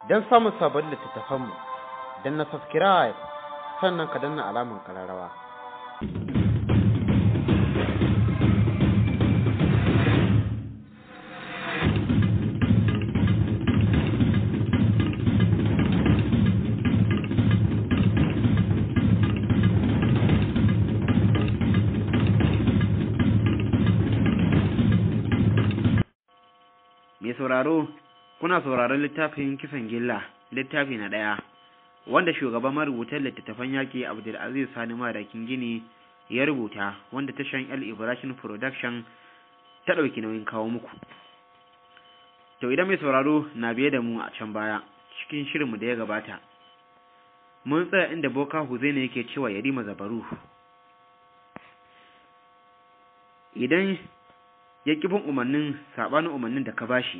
don samun sabon littattafanmu don na subscribe sannan ka danna alamun kararrawa. mai sauraro kuna sauraron littafin kisan gilla littafi na ɗaya wanda shugaban marubutan littattafan yaƙi abdulaziz sani madakin gini ya rubuta wanda tashan el ibrahim production ta ɗauki nauyin kawo muku to idan mai sauraro na biye da mu a can baya cikin shirinmu da ya gabata mun tsaya inda boka huzaina yake cewa yarima zabaru idan ya ƙi bin umarnin saɓanin umarnin da ka bashi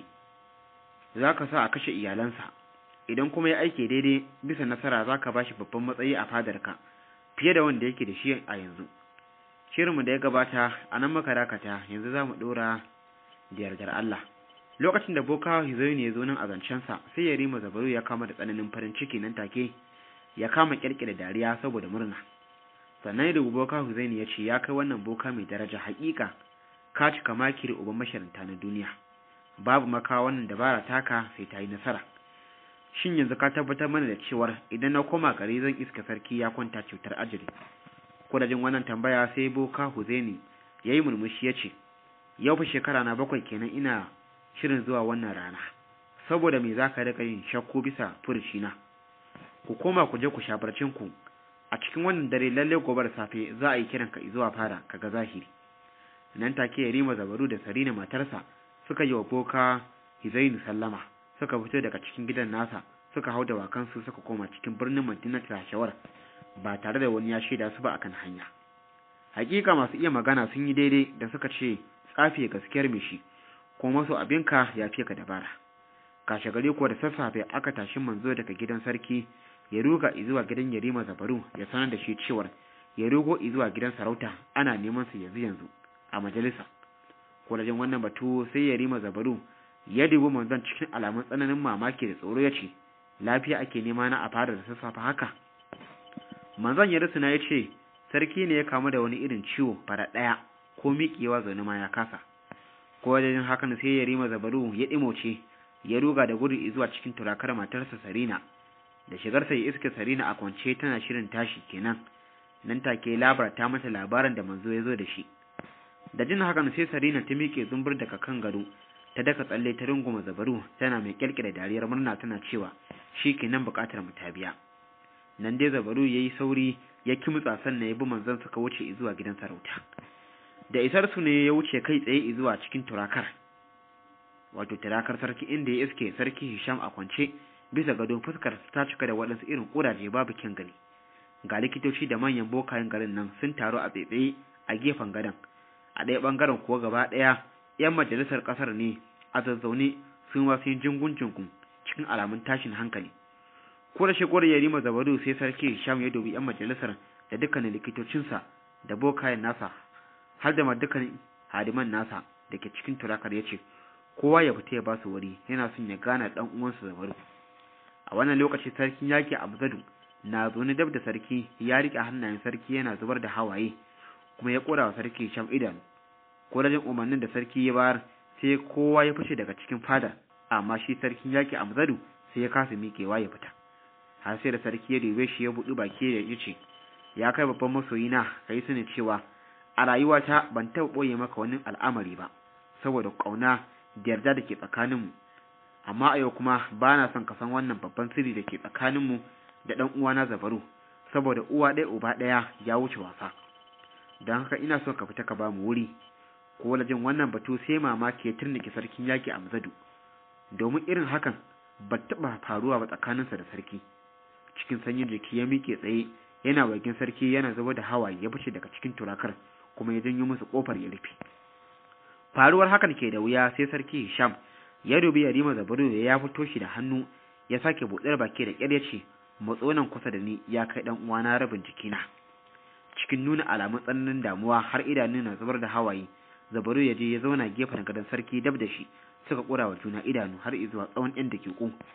za ka sa a kashe iyalansa idan kuma ya aike daidai bisa nasara za ka bashi babban matsayi a fadarka fiye da wanda yake da shi a yanzu shirinmu da ya gabata a nan maka dakata yanzu za mu ɗora da yardar Allah lokacin da boka hizoyi ya zo nan a zancensa sai ya rima zabaru ya kama da tsananin farin ciki nan take ya kama ƙirƙira dariya saboda murna sannan da boka hizoyi ya ce ya kai wannan boka mai daraja haƙiƙa ka cika makiri uban masharanta na duniya babu maka wannan dabara taka sai ta yi nasara shin yanzu ka tabbatar mana da cewar idan na koma gari zan iska sarki ya kwanta cutar ajiri ko da jin wannan tambaya sai boka huzeni ya yi murmushi ya ce yau fa shekara na bakwai kenan ina shirin zuwa wannan rana saboda me za ka riƙa yin shakku bisa furucina ku koma ku je ku sha ku a cikin wannan dare lalle gobe da safe za a yi kiranka zuwa fara kaga zahiri nan take Yarima Zabaru da Sarina matarsa suka yi wa boka Hizainu sallama suka fito daga cikin gidan nasa suka hau da wakansu suka koma cikin birnin Madina Tashawar ba tare da wani ya shaida su ba akan hanya hakika masu iya magana sun yi daidai da suka ce tsafi gaskiyar mishi ko maso abinka ya fiye ka dabara kashe gari ko da sassafe aka tashi manzo daga gidan sarki ya ruga zuwa gidan Yarima Zabaru ya sanar da shi cewar ya rugo zuwa gidan sarauta ana neman sa yanzu yanzu a majalisa kwalajin wannan batu sai ya rima zabaru ya dubi manzon cikin alamun tsananin mamaki da tsoro ya ce lafiya ake nema na a fara da sassafe haka manzon ya rusuna ya ce sarki ne ya kamu da wani irin ciwo fara ɗaya ko miƙewa zaune ma ya kasa ko wajen hakan sai ya rima zabaru ya ɗimoce ya ruga da gudu zuwa cikin turakar matarsa sarina da shigarsa ya iske sarina a kwance tana shirin tashi kenan nan take labarta mata labarin da manzo ya zo da shi da jin hakan sai Sarina ta miƙe zumbur daga kan gado ta daka tsalle ta runguma zabaru tana mai kyalkyala dariyar murna tana cewa shi kenan buƙatar mu ta biya nan dai zabaru yayi sauri ya kimtsa sannan ya bi manzon suka wuce zuwa gidan sarauta da isar su ne ya wuce kai tsaye zuwa cikin turakar wato turakar sarki inda ya iske sarki Hisham a kwance bisa gado fuskar ta cika da waɗansu irin ƙuraje babu kyan gani ga likitoci da manyan bokayen garin nan sun taru a tsaitsaye a gefen gadon a ɗaya ɓangaren kuwa gaba ɗaya 'yan majalisar ƙasar ne a zazzaune sun wasu yin jingun jingun cikin alamun tashin hankali ko da shigowar yarima zabaru sai sarki sham ya dubi 'yan majalisar da dukkanin likitocinsa da bokayen nasa har da ma dukkanin hadiman nasa da ke cikin turakar ya ce kowa ya fita ya ba su wuri yana son ya gana ɗan uwansa zabaru a wannan lokaci sarkin yaƙi abzadu na zaune dab da sarki ya riƙe hannayen sarki yana zubar da hawaye kuma ya kora wa sarki sham idanu ko da jin umarnin da sarki ya bayar sai kowa ya fice daga cikin fada amma shi sarkin yaki amzadu sai ya kasa miƙewa ya fita har sai da sarki ya dube shi ya buɗi baki da ya ce ya kai babban masoyina ka yi sani cewa a rayuwata ban taɓa ɓoye maka wani al'amari ba saboda ƙauna da yarda da ke tsakaninmu amma a yau kuma ba na son ka san wannan babban sirri da ke tsakaninmu da ɗan uwana zabaru saboda uwa ɗaya uba ɗaya ya wuce wasa don haka ina so ka fita ka ba mu wuri ko jin wannan batu sai mamaki ya turnike sarkin yaki a mazadu domin irin hakan ba taɓa faruwa ba tsakaninsa da sarki cikin sanyin jiki ya miƙe tsaye yana wajen sarki yana zuba da hawaye ya fice daga cikin turakar kuma ya janyo musu kofar ya rufe faruwar hakan ke da wuya sai sarki Hisham ya dubi Yarima Zabaru ya fito shi da hannu ya sake buɗar baki da ƙyar ya ce matso nan kusa da ni ya kai dan uwana rabin jikina cikin nuna alamun tsananin damuwa har idanun na zubar da hawaye Zabaru ya je ya zauna gefen gadon sarki dab da shi suka kura wa juna idanu har zuwa tsawon ɗan dakiku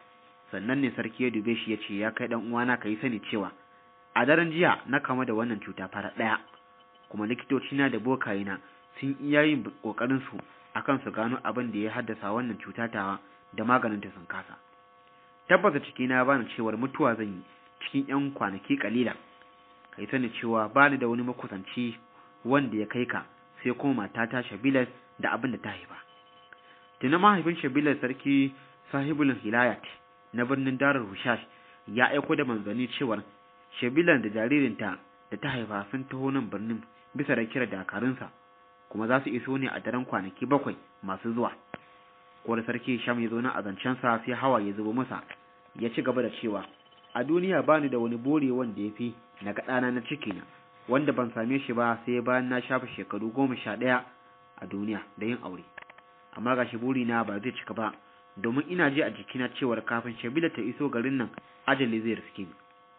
sannan ne sarki ya dube shi ya ce ya kai dan uwana ka yi sani cewa a daren jiya na kama da wannan cuta fara ɗaya kuma likitocina da bokayena sun iya yin kokarin su akan su gano abin da ya haddasa wannan cuta tawa da maganin ta sun kasa tabbata ciki na bani cewar mutuwa zan yi cikin yan kwanaki kalila kai sani cewa bani da wani makusanci wanda ya kai ka sai kuma matata Shabilas da abin da ta haifa tuna mahaifin Shabilas sarki sahibul hilayat na birnin Darul Hushash ya aiko da manzanni cewar Shabilan da jaririnta da ta haifa sun taho nan birnin bisa da kira dakarunsa kuma za su iso ne a daren kwanaki bakwai masu zuwa ko da sarki Sham ya zo nan a zancensa sai hawa ya zubo masa ya ci gaba da cewa a duniya bani da wani bore wanda ya fi na ga ɗana na cikina wanda ban same shi ba sai bayan na shafa shekaru goma sha ɗaya a duniya da yin aure amma gashi burina ba zai cika ba domin ina ji a jikina cewar kafin shabila ta iso garin nan ajali zai riske ni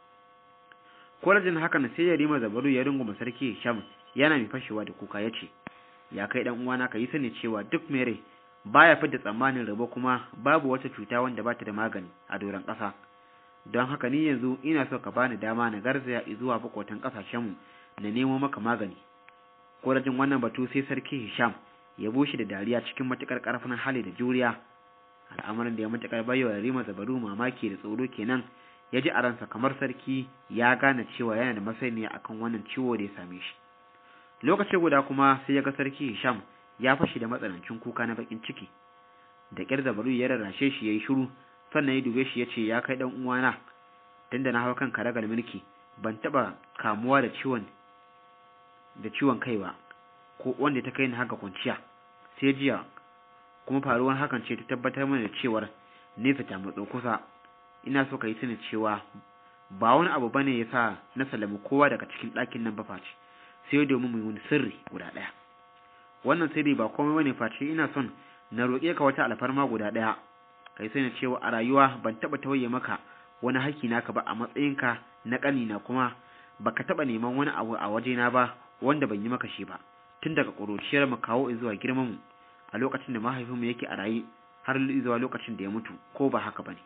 kwalajin hakan sai ya rima zabaru ya runguma sarki sham yana mai fashewa da kuka ya ce ya kai dan uwana ka yi sani cewa duk mai rai baya fidda tsammanin rabo kuma babu wata cuta wanda bata da magani a doron ƙasa don haka ni yanzu ina so ka bani dama na garzaya zuwa bakwatan ƙasashenmu na nemo maka magani korajin wannan batu sai sarki hisham ya bushe da dariya cikin matuƙar ƙarfin hali da juriya al'amarin da ya matuƙar bayyana rima zabaru mamaki da tsoro kenan ya ji a ransa kamar sarki ya gane cewa yana da masaniya akan wannan ciwo da ya same shi lokaci guda kuma sai ya ga sarki hisham ya fashi da matsanancin kuka na bakin ciki da ƙyar zabaru ya rarrashe shi ya yi shiru sannan ya dube shi ya ce ya kai ɗan uwana tunda na hau kan karagar mulki ban taɓa kamuwa da ciwon da ciwon kai ba ko wanda ta kai ni haka kwanciya sai jiya kuma faruwar hakan ce ta tabbatar mana da cewar nesa ta matso kusa ina so ka yi sani cewa ba wani abu bane ya sa na salami kowa daga cikin ɗakin nan ba face sai domin mu yi wani sirri guda ɗaya wannan sirri ba komai bane face ina son na roƙe ka wata alfarma guda ɗaya kai sani cewa a rayuwa ban taɓa tauye maka wani haƙƙi naka ba a matsayinka na ƙanina kuma baka taɓa neman wani abu a wajena ba wanda ban yi maka shi ba tun daga ƙuruciyar mu kawo zuwa girman mu a lokacin da mahaifinmu yake a raye har zuwa lokacin da ya mutu ko ba haka bane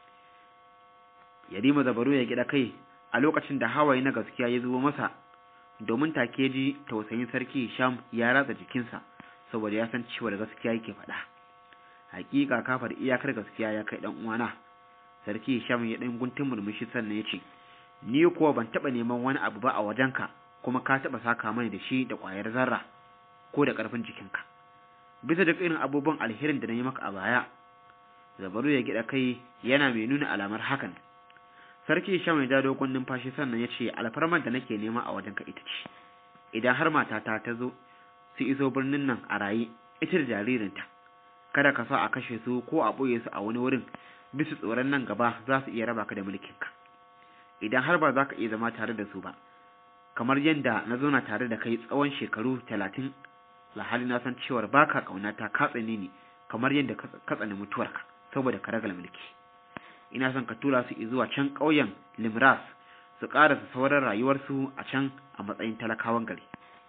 Yarima Zabaru ya gida kai a lokacin da hawaye na gaskiya ya zubo masa domin take ji tausayin sarki Hisham ya ratsa jikinsa saboda ya san cewa da gaskiya yake faɗa hakika kafar iyakar gaskiya ya kai dan uwana sarki Hisham ya dan guntun murmushi sannan ya ce ni kuwa ban taba neman wani abu ba a wajenka kuma ka taba saka mani da shi da ƙwayar zarra ko da ƙarfin jikinka bisa duk irin abubuwan alherin da na yi maka a baya zabaru ya gida kai yana mai nuna alamar hakan sarki Hisham ya ja dogon numfashi sannan ya ce alfarmar da nake nema a wajenka ita ce idan har matata ta zo su iso birnin nan a raye ita da jaririnta kada ka sa a kashe su ko a ɓoye su a wani wurin bisa tsoron nan gaba za su iya raba ka da mulkinka idan har ba za ka iya zama tare da su ba kamar yadda na zauna tare da kai tsawon shekaru talatin lahali na san cewar baka ƙaunata ka tsane ni kamar yadda ka tsane mutuwarka saboda ka ragal mulki ina son ka tura su zuwa can ƙauyen limras su ƙarasa sauran rayuwarsu a can a matsayin talakawan gari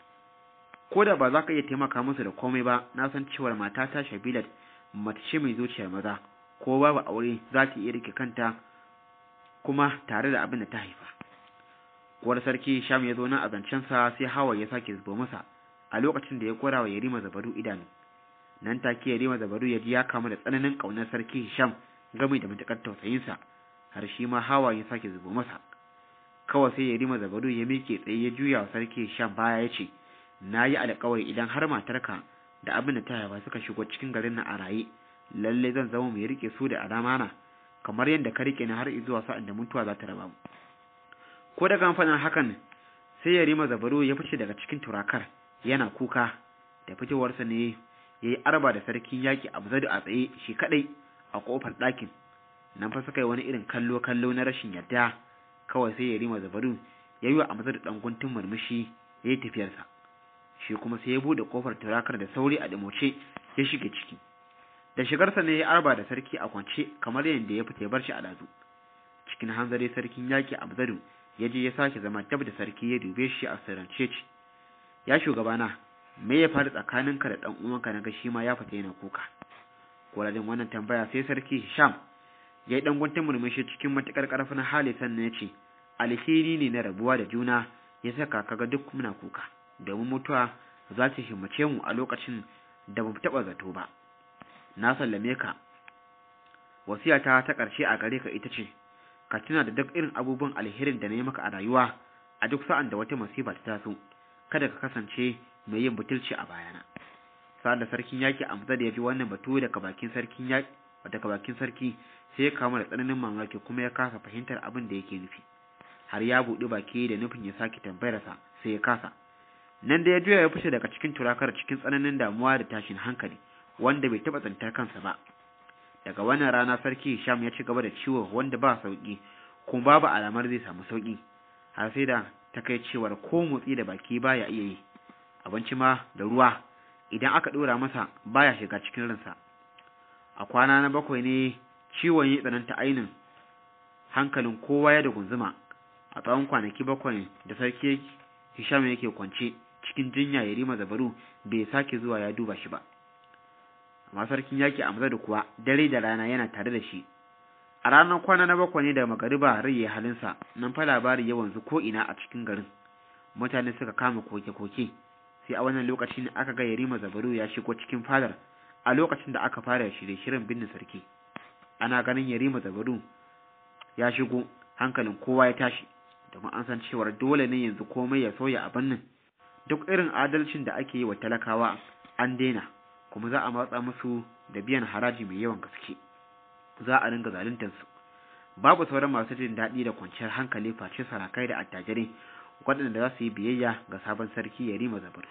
ko da ba za ka iya taimaka musu da komai ba na san cewar matata shabilat mace ce mai zuciyar maza ko babu aure za ta iya rike kanta kuma tare da abin da ta haifa kuwar sarki sham ya zo nan a zancensa sai hawa ya sake zubo masa a lokacin da ya kora wa yarima zabaru idanu nan take yarima zabaru ya ji ya kama da tsananin ƙaunar sarki hisham game da matuƙar tausayinsa har shi ma hawa ya sake zubo masa kawai sai yarima zabaru ya miƙe tsaye ya juya wa sarki hisham baya ya ce na yi alkawari idan har matarka da abin da ta haifa suka shigo cikin garin nan a raye lalle zan zama mai rike su da alamana kamar yadda ka rike ni har zuwa sa'an da mutuwa za ta raba mu ko daga amfanin hakan sai ya rima zabaro ya fice daga cikin turakar yana kuka da fitowarsa ne ya yi arba da sarkin yaƙi abzadu a tsaye shi kaɗai a ƙofar ɗakin nan fa suka yi wani irin kallo kallo na rashin yarda kawai sai ya rima zabaru ya yi wa amzadu ɗan guntun murmushi ya yi tafiyarsa shi kuma sai ya bude kofar turakar da sauri a dimoce ya shige ciki da shigarsa ne ya arba da sarki a kwance kamar yadda ya fita ya bar shi a dazu cikin hanzari sarkin yaki abzadu ya je ya sake zama dab da sarki ya dube shi a sirrance ce ya shugabana me ya faru tsakaninka da dan uwanka na ga shi ma ya fita yana kuka koladin wannan tambaya sai sarki Hisham ya yi ɗan guntun murmushi cikin matuƙar ƙarfin hali sannan ya ce alheri ne na rabuwa da juna ya saka kaga duk muna kuka domin mutuwa za ta himmace mu a lokacin da ba mu taɓa zato ba na sallame ka wasiyata ta ƙarshe a gare ka ita ce ka tuna da duk irin abubuwan alherin da na yi maka a rayuwa a duk sa'an da wata masifa ta taso kada ka kasance mai yin butulci a bayana sa'an da sarkin yaki amsa da ya ji wannan batu daga bakin sarkin yaki daga bakin sarki sai ya kama da tsananin mamaki kuma ya kasa fahimtar abin da yake nufi har ya buɗi baki da nufin ya sake tambayarsa sai ya kasa nan da ya juya ya fice daga cikin turakar cikin tsananin damuwa da tashin hankali wanda bai taɓa tsantar kansa ba daga wannan rana sarki Hisham ya ci gaba da ciwo wanda ba sauki kuma babu alamar zai samu sauki har sai da ta kai cewar ko motsi da baki baya iya yi abinci ma da ruwa idan aka ɗora masa baya shiga cikin ransa a kwana na bakwai ne ciwon ya tsananta ainin hankalin kowa ya da gunzuma a tsawon kwanaki bakwai da sarki Hisham yake kwance cikin jinya ya rima zabaru bai sake zuwa ya duba shi ba amma sarkin yaki Amza da kuwa dare da rana yana tare da shi a ranar kwana na bakwai ne da magariba rai ya halinsa nan fa labari ya wanzu ko ina a cikin garin mutane suka kama koke-koke sai a wannan lokacin ne aka ga Yarima Zabaru ya shigo cikin fadar a lokacin da aka fara shirye-shiryen binne sarki ana ganin Yarima Zabaru ya shigo hankalin kowa ya tashi domin an san cewar dole ne yanzu komai ya sauya a bannin duk irin adalcin da ake yi wa talakawa an daina kuma za a matsa musu da biyan haraji mai yawan gaske za a ringa zaluntar su babu sauran masu jin daɗi da kwanciyar hankali face sarakai da attajirai waɗanda za su yi biyayya ga sabon sarki Yarima Zabaru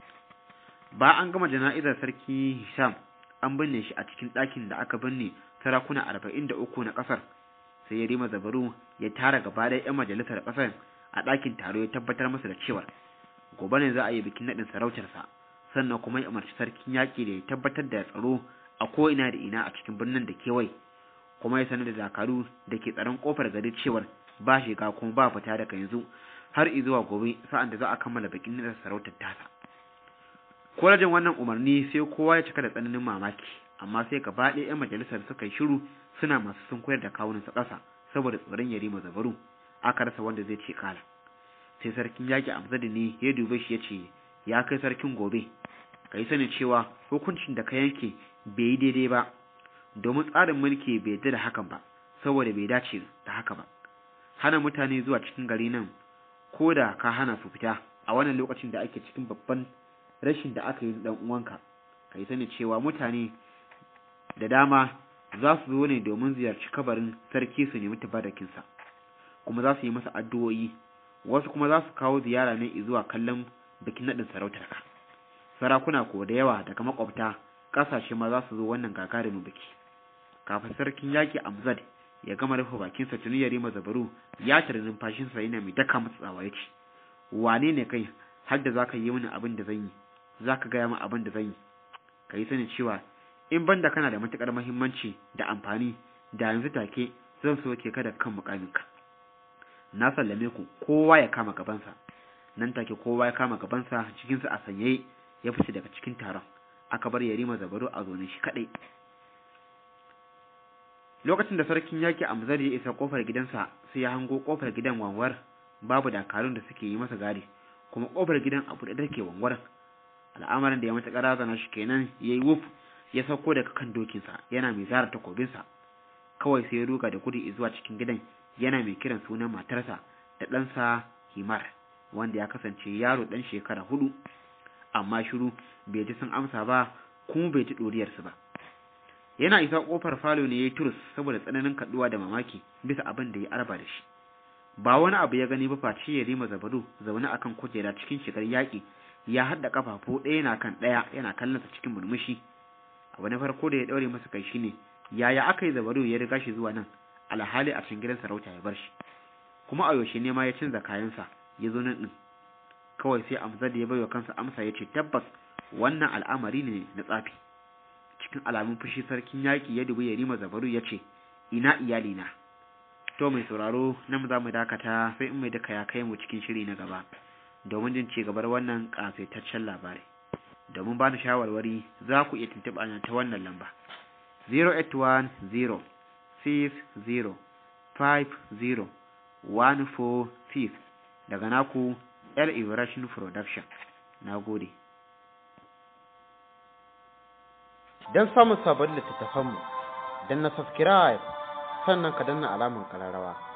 ba an gama jana'izar sarki Hisham an binne shi a cikin ɗakin da aka binne sarakuna arba'in da uku na ƙasar sai Yarima Zabaru ya tara gaba da 'yan majalisar ƙasar a ɗakin taro ya tabbatar masa da cewar gobe ne za a yi bikin naɗin sarautarsa sannan kuma ya umarci sarkin yaƙi da ya tabbatar da tsaro a ko'ina da ina a cikin birnin da kewaye kuma ya sanar da dakaru da ke tsaron ƙofar gari cewar ba shiga kuma ba fita daga yanzu har zuwa gobe sa'an da za a kammala bikin naɗin sarautar tasa Kwalajin wannan umarni sai kowa ya cika da tsananin mamaki amma sai gaba ɗaya 'yan majalisar suka yi shiru suna masu sun koyar da kawunansa ƙasa saboda tsoron yarima zabaru aka rasa wanda zai ce kala sai sarkin yaƙi amzadi ne ya dube shi ya ce ya kai sarkin gobe ka yi sanin cewa hukuncin da ka yanke bai yi daidai ba domin tsarin mulki bai yarda da hakan ba saboda bai dace da haka ba hana mutane zuwa cikin gari nan ko da ka hana su fita a wannan lokacin da ake cikin babban rashin da aka yi dan uwanka ka yi sani cewa mutane da dama za su zo ne domin ziyarci kabarin sarki su nemi tabarakinsa kuma za su yi masa addu'o'i wasu kuma za su kawo ziyara ne zuwa kallon bikin naɗin sarautar ka sarakuna ko da yawa daga makwabta ƙasashe ma za su zo wannan gagarumin biki kafin sarkin yaƙi amzad ya gama rufe bakinsa tuni ya rima zabaru ya tare numfashinsa yana mai daka masa tsawa ya ce wane ne kai har da za ka yi mini abin da zan yi za ka gaya min abin da zan yi ka yi sani cewa in banda kana da matuƙar muhimmanci da amfani da yanzu take zan soke ka da kan mukaminka na sallame ku kowa ya kama gabansa nan take kowa ya kama gabansa cikinsa a sanyaye ya fice daga cikin taron aka bar yarima zabaru a zonin shi kadai lokacin da sarkin yaki amzar ya isa kofar gidansa sai ya hango kofar gidan wanwar babu dakarun da suke yi masa gadi kuma kofar gidan abu da take wanwar al'amarin da ya mata razana shi kenan yayi wuf ya sauko daga kan dokinsa yana mai zara takobinsa kawai sai ya ruga da gudu zuwa cikin gidan yana mai kiran sunan matarsa da ɗansa himar wanda ya kasance yaro ɗan shekara hudu amma shiru bai ji sun amsa ba kuma bai ji ɗoriyarsu ba yana isa ƙofar falo ne ya yi turus saboda tsananin kaɗuwa da mamaki bisa abin da ya arba da shi ba wani abu ya gani ba face ya rima zabaru zaune akan kujera cikin shigar yaƙi ya haɗa kafafu ɗaya na kan ɗaya yana kallonsa cikin murmushi abu na farko da ya ɗaure masa kai shine yaya aka yi zabaru ya riga shi zuwa nan alhali a cikin gidan sarauta ya bar shi kuma a yaushe ne ma ya canza kayansa ya zo nan ɗin kawai sai amsar da ya baiwa kansa amsa ya ce tabbas wannan al'amari ne na tsafi cikin alamun fushi sarkin yaƙi ya dubi ya rima zabaru ya ce ina iyalina to mai sauraro nan za mu dakata sai in mai daka ya kai mu cikin shiri na gaba domin jin ci gabar wannan ƙasaitaccen labari domin ba ni shawarwari za ku iya tuntuɓa ta wannan lamba 081 146 daga naku L Ibrahim Production. Na gode. Don samun sabon littattafanmu, don na subscribe sannan ka danna alamun kararrawa.